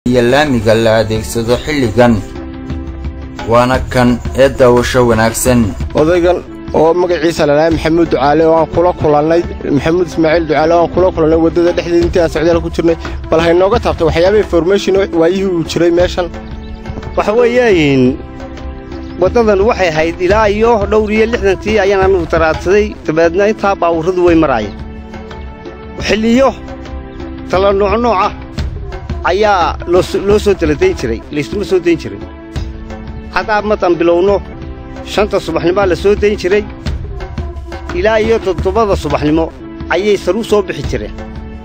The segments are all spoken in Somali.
iyo laamiga la adeegsado xilligan waana kan ee daawasho wanaagsan odaygan oo magaciisa lalahay maxamuud ducaale oo aan kula kulannay maxamuud ismaaciil ducaale oo aan kula kulannay waddada dhexdeeda intii aan socdaal ku jirnay bal haynooga taabtay waxyaaba information waayihii uu jiray meeshan waxa weeyaan waddadan waxay ahayd ilaa iyo dhowr iyo lixdantii ayaan anugu taraadsaday dabeedna intaa baawurradu way maraayeen xilliyo tala noocnooca ayaa loo soo taladayn jiray laysuma soo dayn jiray haddaa madan bilowno shanta subaxnimaa la soo dayn jiray ilaa iyo toddobada subaxnimo ayay saruu soo bixi jireen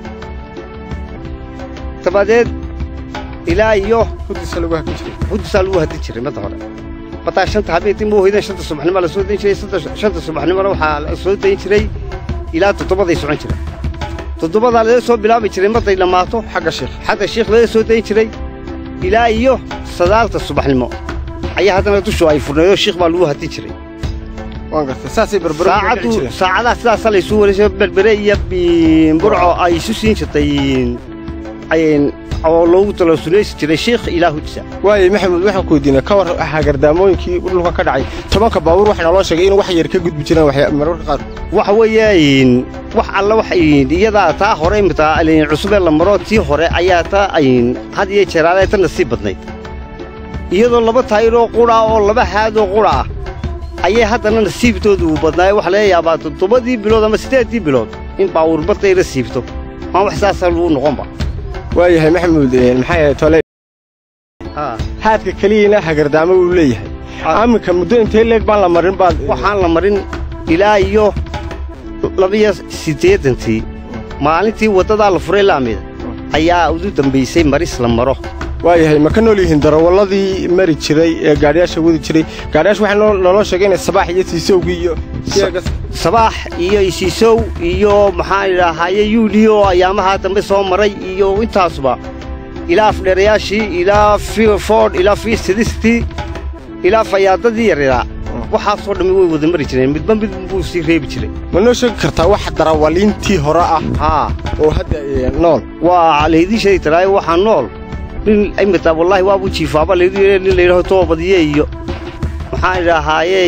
dabadeed ilaa iyo huddiisa lagu hakin jiray huddisaa lagu hadin jiray madda hore mataa shanta habeentii ma hoydeen shanta subaxnimaa la soo dayn jiray shanta subaxnimona waxaa la soo dayn jiray ilaa toddobaday socon jiray toddobadaa laga soo bilaabi jiray marday dhammaato xagga sheekh xagga shiikh laga soo dayn jiray ilaa iyo sadaalta subaxnimo ayaa haddana dushu ay furnaydoo shiikh baa lagu hadin jiray waan gartay saasay berbero saacaddu saacadaha sidaasa laysu wareysay berbere iyo burco ay isu siin jirtay oo loogu taloosunaysi jiray shiikh ilaa hudsa waayey maxamuud waxaan ku weydiinay ka war hagardaamooyinkii dhulka ka dhacay tobanka baabuur waxaa naloo sheegay in wax yar ka gudbi jiraan mararka qaar waxa weeye wax alla wax iyadaa taa hore imita cusubee la maro tii hore ayaa taa had iyo jeeraale ta nasiib badnayd iyadoo laba taayiroo qudha oo laba haadoo qudha ah ayay haddana nasiibtooda uu badnaaye waxa laga yaabaa toddobadii bilood ama siddeeddii bilood in baawuur badayla siibto maan wax saasaa lagu noqonba waayahay maxamuud maxaa yahay tole haadka keliyana hagardaamo uu leeyahay aminka muddo intee leeg baan la marin baad waxaan la marin ilaa iyo labiyo siddeeddantii maalintii waddadaa la furay laamida ayaa ugu dambaysay maris la maro waayahay ma ka nool yihiin darawalladii mari jiray ee gaadhiyaasha wadi jiray gaadhiyaasha waxaa naloo sheegay inay sabaax iyo siisowgii iyo sabaax iyo isiisow iyo maxaan idhaahaye yuuliyo ayaamahaa dambe soo maray iyo intaasuba ilaa afdheerayaashii ilaa ford ilaa fiisidistii ilaa fayaadadii yaryaraa waxaasoo dhammi way wada mari jireen midba mid buu sii reebi jiray ma noo sheegi kartaa wax darawaliintii hore ah haa oo hadda nool waa laydii sheegi taraayo waxaa nool nin imita wallaahi waabuu jiifaaba layidhi nin layidhaho toobadiye iyo maxaan idhahaaye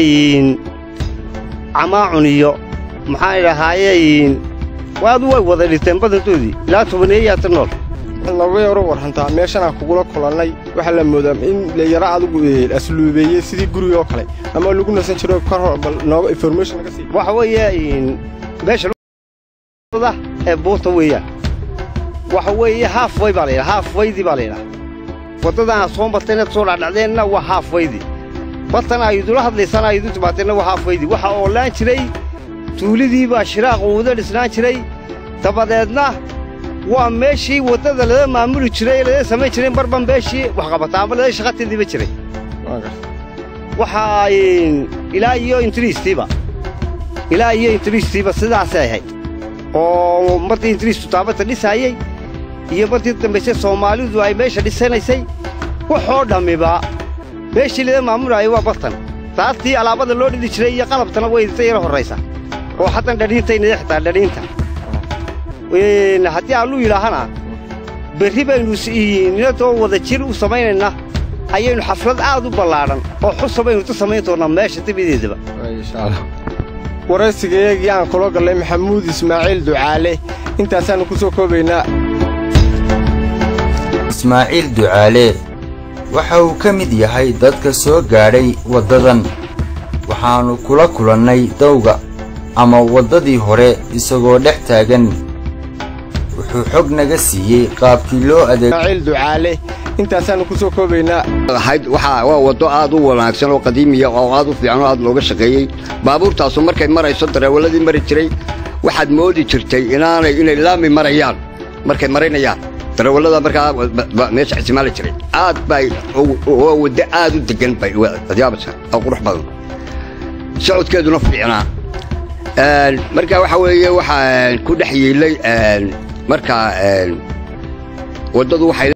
camaacun iyo maxaan idhahaaye waadu way wada dhinteen badantoodii ilaa tobaneeyaata nool nooga yaro warrantaa meeshanaan kugula kulannay waxaa la moodaa in layaro adugu asluubeeyey sidii guriga oo kale ama lagu nasan jiro kor hor bal nooga information naga sii waxa weeye meesha ee buurta weeyaan waxa weeye haaf way baa la yidhaha haaf waydii baa la yidhaha waddadan aad soo martay inaad soo dhacdhacdeenna waa haaf waydii bartan ay idula hadlaysaan ay idu timaateenna waa haaf waydii waxa oolaan jiray tuulidii baa shiraaq uuda dhisnaan jiray dabadeedna waa meeshii waddada laga maamuli jiray laga samayn jiray barban meeshii waxqabataa ama laga shaqateediiba jiray waxaa ilaa iyo intiriistiiba ilaa iyo intiriistiiba sidaasay ahayd oo martii intiriistu taabata dhisaayey iyo martii dambayse soomaalidu ay meesha dhisanaysay waxoo dhammiba meeshii laga maamulaayay waa bartan taastii alaabada loo dhidi jiray iyo qalabtana way idinta yaro horraysa oo haddan dhadhiintaynada xitaa dhadhiinta haddii alluu yidhaahana berri baynu ninadoo wada jir u samaynaynaa ayaynu xaflad aad u ballaadhan oo xusa baynu ta samayn doonnaa meesha dabadeedaba waraysigaeegii aan kula gallay maxamuud ismaaciil ducaale intaasaannu ku soo koobaynaa ismaaciil ducaale waxa uu ka mid yahay dadka soo gaadhay waddadan waxaannu kula kulannay dawga ama waddadii hore isagoo dhex taagan wuxuu xog naga siiyey qaabkii loo adeeismaaciil ducaale intaasaannu ku soo koobaynaa ahayd waxaa waa waddo aad u wanaagsan oo qadiimiya oo aad u fiican oo aad looga shaqeeyey baabuurtaasu markay marayso dareewalladii mari jiray waxaad moodi jirtay inaanay inay laami marayaan markay maraynayaan dareewallada markaa meesha isticmaali jiray aad bay waa waddo aad u deggan bay adyaabasa oo qurux badan socodkeeduna fiicnaa marka waxa weeye waxaa ku dhex yeelay marka waddadu waxay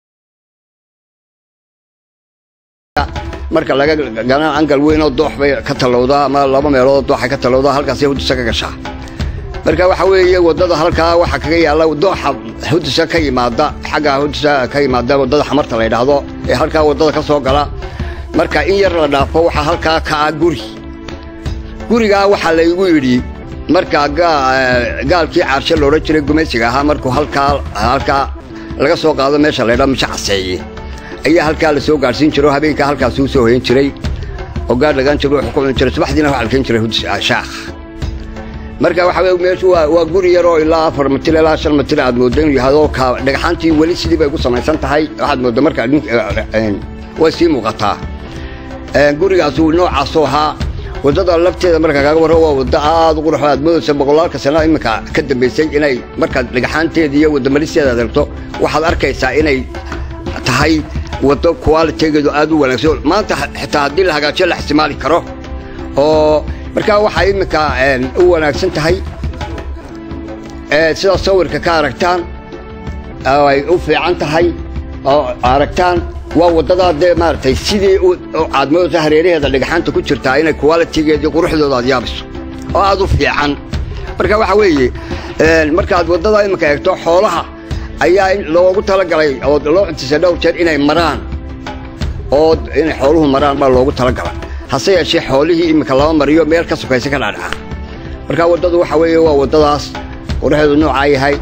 marka laga galaan angal weyn oo doox bay ka tallowdaa ama laba meelood dooxay ka tallowdaa halkaasay hudisa ka gashaa marka waxa weeye waddada halkaa waxaa kaga yaalla dooxa hudusha ka yimaada xagga hudusha ka yimaada waddada xamarta la yidhaahdo ee halkaa waddada ka soo gala marka in yar la dhaafo waxaa halkaa ka ah guri gurigaa waxaa laygu yidhi markaa gaalkii caarshe loodhan jiray gumaysiga ahaa markuu halkaa halkaa laga soo qaado meesha laydhaa misho caseeye ayaa halkaa la soo gaadhsiin jiro habeenkaa halkaasuu soo hoyan jiray oo gaadh lagaan jiro wuxuu ku cuni jiray subaxdiina waxa la keen jiray shaakh marka waxa weye meeshu waa waa guri yaroo ilaa afar mitir ilaa shan mitir aad mooddo inuu yahado ka dhagaxaantii weli sidii bay ku samaysan tahay waxaad mooddo marka way sii muuqataa gurigaasu noocaasuu ahaa waddada lafteeda marka kaga warro waa waddo aad u qurux aad moodaysa boqolaalka sano iminka ka dambaysay inay markaad dhagaxaanteeda iyo waddamaristeeda adeegto waxaad arkaysaa inay tahay waddo qualitegeedu aad u wanaagsan maanta xitaa haddii la hagaajiyo la ixtimaali karo oo markaa waxay iminka u wanaagsan tahay sida sawirka ka aragtaan ay u fiican tahay oo aragtaan waa waddadaa dee maaragtay sidii caadmadooda hareeraheeda dhagaxaanta ku jirtaa inay qualitigeedii quruxdooda aad yaabiso oo aad u fiican marka waxa weeye markaad waddada iminka eegto xoolaha ayaa loogu talagalay oo loo cuntisay dhowr jeer inay maraan oo inay xooluhu maraan baa loogu talagalay hase yeeshee xoolihii iminka lama mariyo meel ka sokaysa ka dhaadhaca marka waddadu waxa weeye waa waddadaas quruxeedu noocaa yahay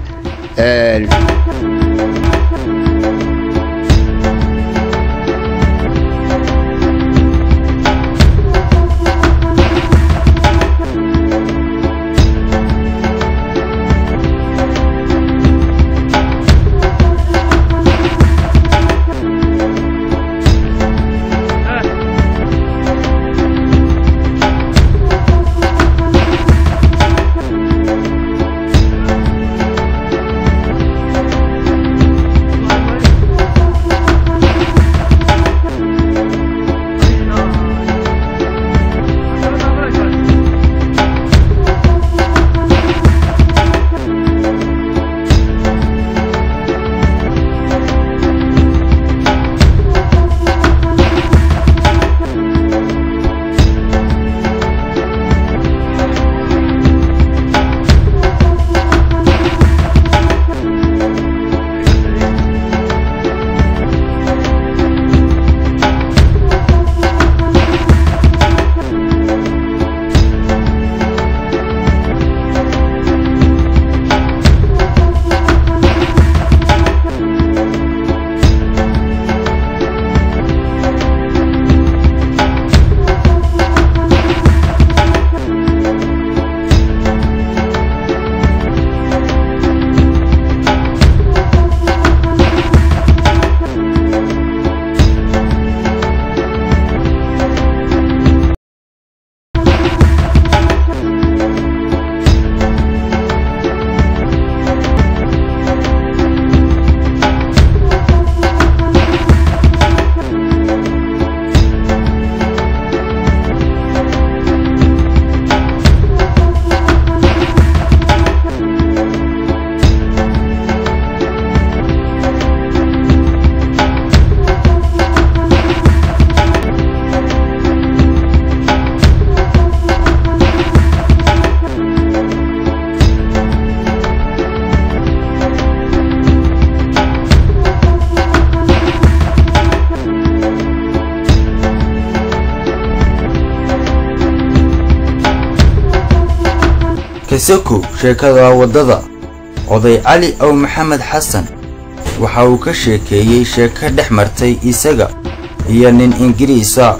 kasakow sheekada waddada oday cali ow maxamed xasan waxa uu ka sheekeeyey sheeko dhex martay isaga iyo nin ingiriisa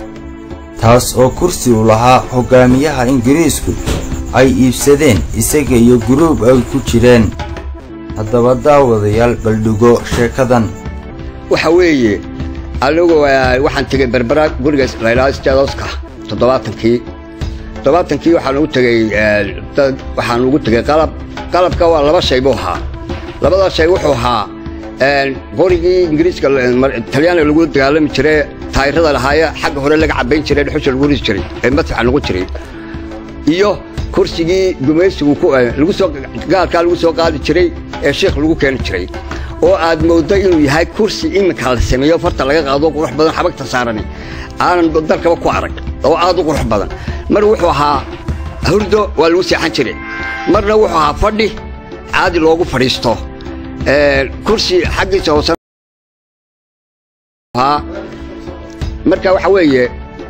taas oo kursi u lahaa hoggaamiyaha ingiriisku ay iibsadeen isaga iyo guruub ay ku jireen haddaba daawadayaal baldhigo sheekadan waxa weeye anigu waxaan tegey berbera guriga laydhaha stadoska toddobaatankii toddobaatankii waxaan ugu tegey dad waxaan ugu tegey qalab qalabka waa laba shay buu ahaa labada shay wuxuu ahaa qorigii ingiriiska talyaaniga lagu dagaalami jiray taayirada lahaaye xagga hore laga cabbayn jiray dhuxusha lagu risi jiray ee madfaxa lagu jiray iyo kursigii gumaysigu lagu soo gaalkaa lagu soo qaadi jiray ee sheikh lagu keeni jiray oo aad mooddo inuu yahay kursi iminka la sameeyo farta laga qaado qurux badan xabagta saarani aanan dalkaba ku arag oo aad u qurux badan mar wuxuu ahaa hurdo waa lagu seexan jiray marna wuxuu ahaa fadhi caadi loogu fadhiisto kursi xaggiisa hoose marka waxa weeye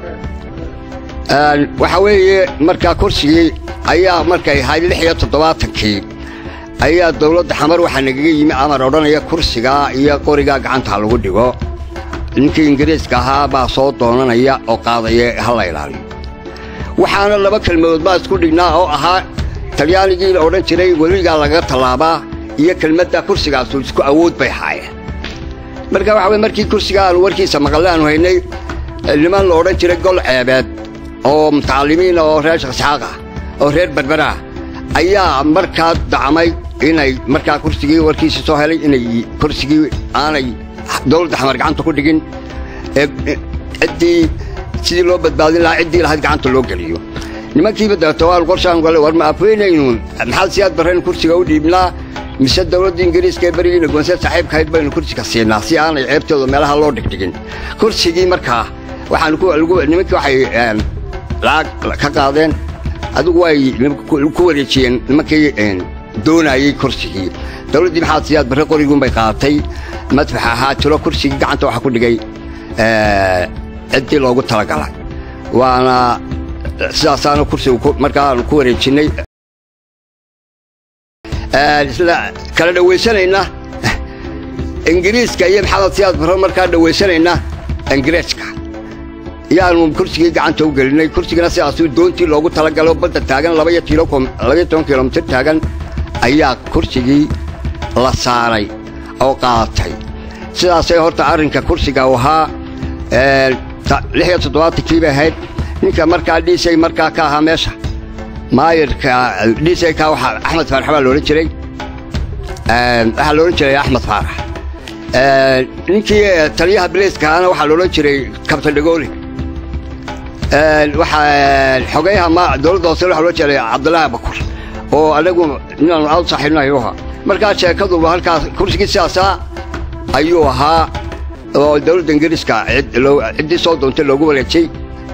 waxa weeye markaa kursigii ayaa markay ahayd lix iyo toddobaatankii ayaa dawladda xamar waxaa nagaga yimi amar odhanaya kursigaa iyo qorigaa gacanta lagu dhigo ninkii ingiriiska ahaa baa soo doonanaya oo qaadaya ha la ilaaliyo waxaana laba kelmadood baa isku dhignaa oo ahaa talyaanigii la odhan jiray weligaa lagaga tallaabaa iyo kelmadda kursigaasu isku awood bay haayeen marka waxa weye markii kursiga aanu warkiisa maqalle aanu haynay niman la odhan jiray gol ceebeed oo mutacallimiina oo reer shaqsxaaq ah oo reer berberaa ayaa markaa dacmay inay markaa kursigii warkiisii soo helay inay kursigii aanay dawladda xamar gacanta ku dhigin ciddii sidii loo badbaadin lahaa ciddii lahayd gacanta loo geliyo nimankiiba dabeeto waan qorshaan gale war ma afweynaynuun maxaad siyaad barrayn kursiga u dhiibnaa mise dawladda ingiriiska ee berigiina goonseed saaxiibkahayd baynu kursiga siinaa si aanay ceebtooda meelaha loo dhigdhigin kursigii markaa waxaan nimankii waxay lacag ka qaadeen adigu way ku wareejiyeen nimankii doonayey kursigii dawladdii maxaad siyaad barre qoriguunbay qaadatay madfax ahaa tiro kursigii gacanta waxaa ku dhigay ciddii loogu talagalay waana sidaasaana kursiga markaanu ku wareejinnay isla kala dhawaysanayna ingiriiska iyo maxamed siyaad barre markaa dhawaysanayna ingiriiska yaanu kursigii gacanta u gelinay kursigana sidaasuu doontii loogu talagalo badda taagan labaiyo toban kilomitir taagan ayaa kursigii la saaray oo qaadatay sidaasay horta arrinka kursiga u ahaa lix iyo toddobaatankii bay ahayd ninka markaa dhiisay markaa ka ahaa meesha maayirka dhiisay ka waxaa axmed faarax baa loodhan jiray waxaa loodhan jiray axmed faarax ninkii taliyaha bilayska ahaana waxaa loodhan jiray kabtan dhagooli xogeyaha ma dawladda hoose waxa loo jeeday cabdillaahi bakur oo anagu inaanu aad saaxiibnahay u ahaa markaa sheekaduba halkaas kursigii sidaasaa ayuu ahaa oo dawladda ingiriiska ciddii soo doontay loogu wareejay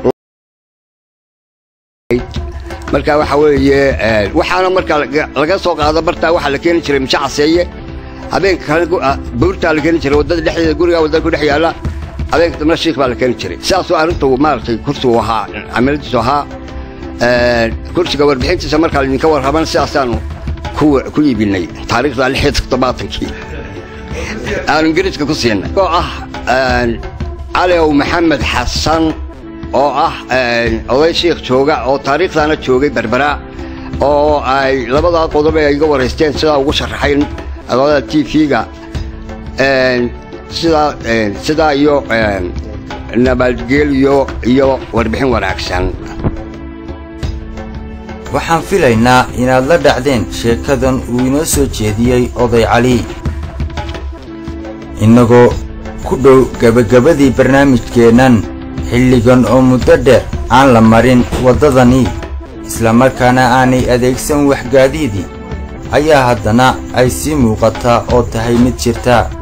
marka waxa weeye waxaana marka laga soo qaado bartaa waxaa la keeni jiray mishe caseeye habeenka kale buurtaa la keeni jiray waddada dhexdeeda gurigaa waddada ku dhex yaalla habeenka dambena shiikh baa la keeni jiray sidaasoo arrintu maaragtay kursigu ahaa camiladiisu ahaa kursiga warbixintiisa markaa idinka warraban sidaasaanu ku iibinay taariikhda lix iyo toddobaatankii aanu ingiriiska ku siinay oo ah caliw maxamed xasan oo ah oday shiikh jooga oo taariikhdaana joogay berbera oo ay labadaa qodob ay iga waraysteen sidaa ugu sharaxay odada t v-ga sidaa sidaa iyo nabadgelyo iyo warbixin wanaagsan waxaan filaynaa inaad la dhacdeen sheekadan uu inoo soo jeediyey oday cali innagoo ku dhow gebagabadii barnaamijkeennan xilligan oo muddo dheer aan la marin waddadanii islamarkaana aanay adeegsan waxgaadiidii ayaa haddana ay sii muuqataa oo tahay mid jirta